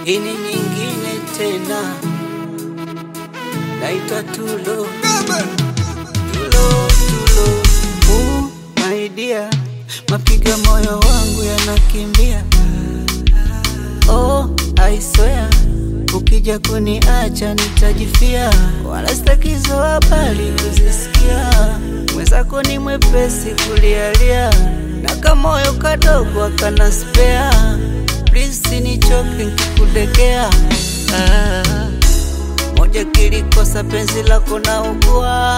Hii ni nyingine tena, naitwa Tulo. Tulo, Tulo. Ooh, my dear, mapiga moyo wangu yanakimbia. Oh, I swear, ukija kuniacha nitajifia, wala sitakizo habari kuzisikia. Mwenzako ni mwepesi kulialia, na kamoyo kadogo akana spea. Please sinichoke nkikudekea. Ah, moja kilikosa penzi lako na ugua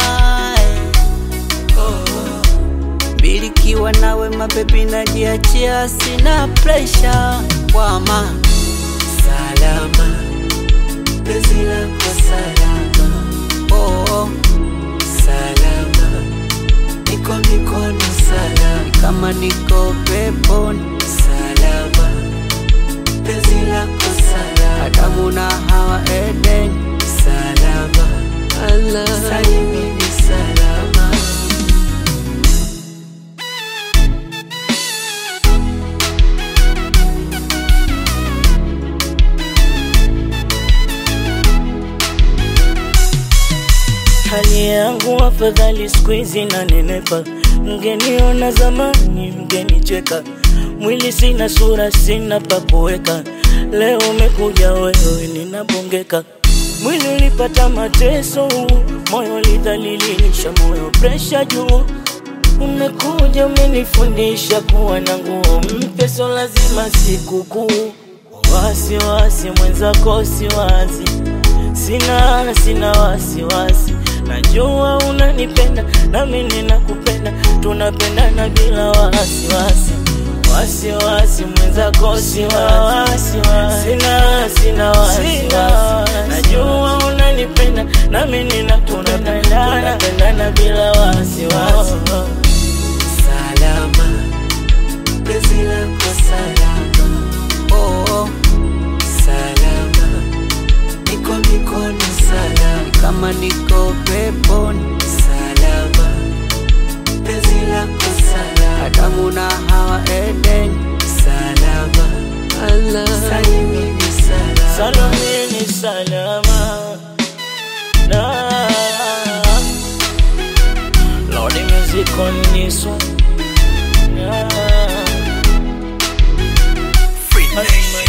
mbili kiwa nawe mabebi najiachia, sina presha kwama salama, penzi lako salama, oh, salama, niko mikono salama, kama niko peponi salama, penzi lako salama, Adamu na Hawa Eden salama, Allah salimini salama. Hali yangu afadhali siku hizi nanenepa, mgeniona zamani mgenicheka, mwili sina sura sina pa kuweka, leo umekuja wewe ninabongeka, mwili ulipata mateso, moyo lidhalilisha, moyo presha juu Umekuja umenifundisha kuwa na nguo mpya, so lazima sikukuu. Wasiwasi mwenzako siwazi, sina sina wasiwasi, najua unanipenda nami ninakupenda, tunapendana bila wasiwasi. Wasiwasi mwenzako siwazi, sina sina wasiwasi, najua unanipenda nami ninakupenda, tunapendana bila wasiwasi. salama, penzi lako salama, oh, salama, niko mikono salama, kama niko peponi salama, penzi lako salama, Adamu na Hawa Eden salama, Allah salimini salama, Salamini salama na Lordy music on this one. Yeah.